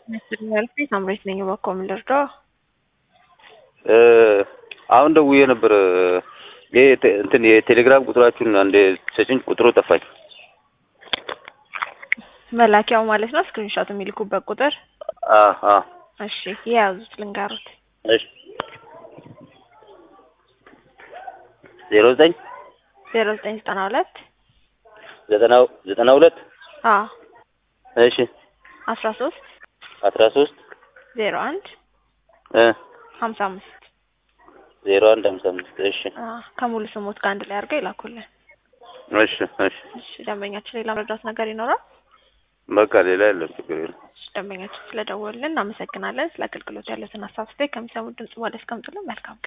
ያልኩ ሳምሬት ነኝ። እባክዎ ምን ልርዳዎ? አሁን ደውዬ ነበር። ይሄ እንትን የቴሌግራም ቁጥራችሁን አንድ ሰጭኝ፣ ቁጥሩ ጠፋኝ። መላኪያው ማለት ነው ስክሪንሾት የሚልኩበት ቁጥር። አ አ እሺ የያዙት ልንገሩት። እሺ ዜሮ ዘጠኝ ዜሮ ዘጠኝ ዘጠና ሁለት ዘጠና ዘጠና ሁለት አ እሺ አስራ ሶስት አስራ ሶስት ዜሮ አንድ እ ሀምሳ አምስት ዜሮ አንድ ሀምሳ አምስት እሺ አ ከሙሉ ስሞት ጋር አንድ ላይ አድርገው ይላኩልን። እሺ እሺ እሺ ደንበኛችን ሌላ መረዳት ነገር ይኖራል? በቃ ሌላ የለም፣ ችግር የለም። እሺ ደንበኛችን ስለደወልን እናመሰግናለን። ስለ አገልግሎት ያሉትን ሀሳብ ስታይ ከሚሰሙት ድምጽ ወደ እስከምጥልን መልካም ቀን